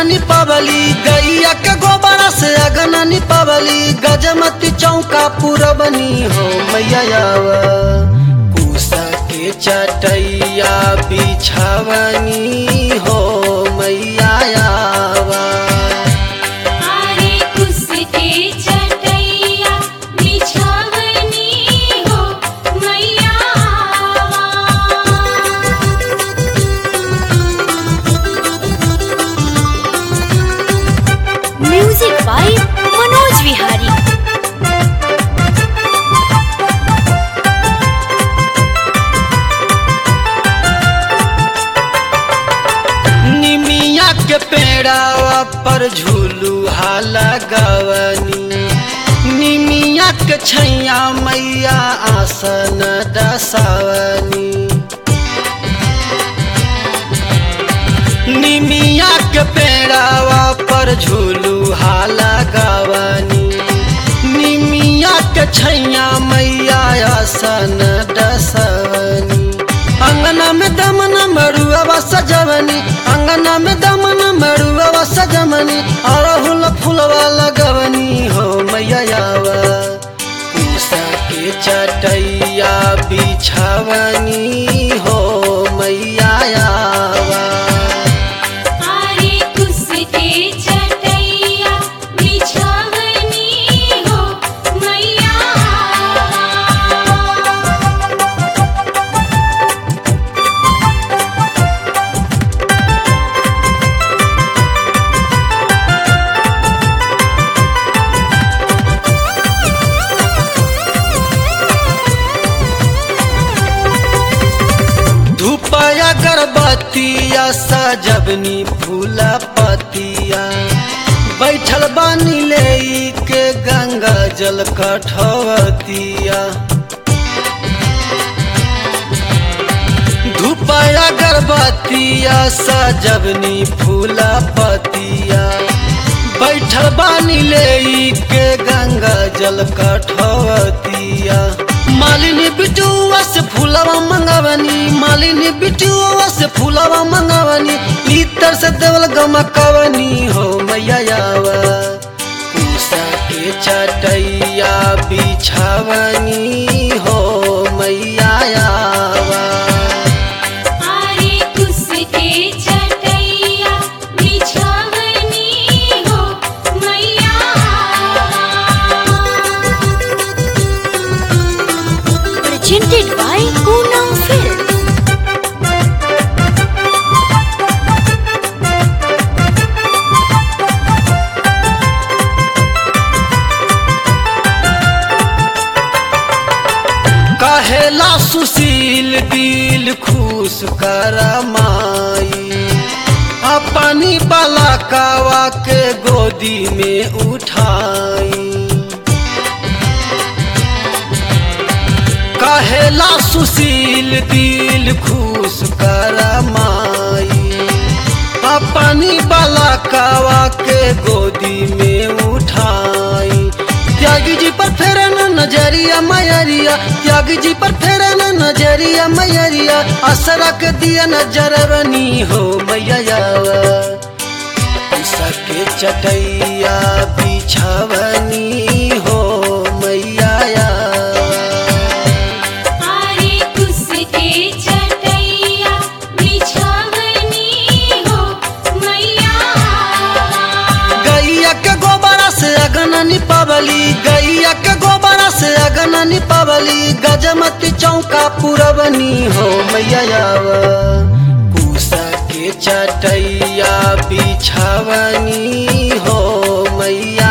निपावली गैया के गोबरा से अगना निपावली गजमती चौका पुरबनी हो मैया कुसा के चटैया बिछावनी हो मैया आरे कुसके चटैया बिछावनी हो मैया म्यूजिक बाय मनोज विहारी निमिया के पेड़ावा पर झूलुहा लगवनी निमिया के छैया मैया आसन दसवनी निमिया के पेड़ावा पर झूलुहा लगवनी निमिया के छैया मैया आसन दसवनी अंगना में दमन मरुआ सजवनी अंगना में दमन मरुआ सजवनी अरहुल फुलवा लगवनी हो मैया पूसा के चटैया बिछावनी हो मैया आरे कुसके चटैया बिछावनी हो मैया धूपया गर्भवतिया सजवनी फूला पतिया बैठल बानी ले के गंगा जल कठवतिया धूपया गर्भवतिया सजवनी फूला पतिया बैठल बानी ले के गंगा जल कठवतिया मालिनी बिटुआ से फूलवा मंगवनी मालिनी बिटुआ से फूलवा मंगवनी इतर से देवल गमकवनी हो मैया पूसा के चटैया बिछावनी हो मैया आरे कुसके चटैया बिछावनी हो मैया presented by Poonam Films. कहेला सुशील दिल खुश कर माई अपनी बलकावा के गोदी में उठाई कहेला सुशील दिल खुश कर माई अपनी बलकावा के गोदी में उठाई त्यागी जी पर फेरन नजरिया मैरिया त्यागी जी पर फेरन नजरिया मैरिया असरा के दिया नजरवनी हो मैया सके चटैया बिछावनी हो मैया आरे कुसके चटैया बिछावनी हो मैया गैया के गोबरा से अगना निपावली गैया के गोबरा से अगना निपावली गजमती चौका पुरबनी हो मैया पूसा के चटैया बिछावनी हो मैया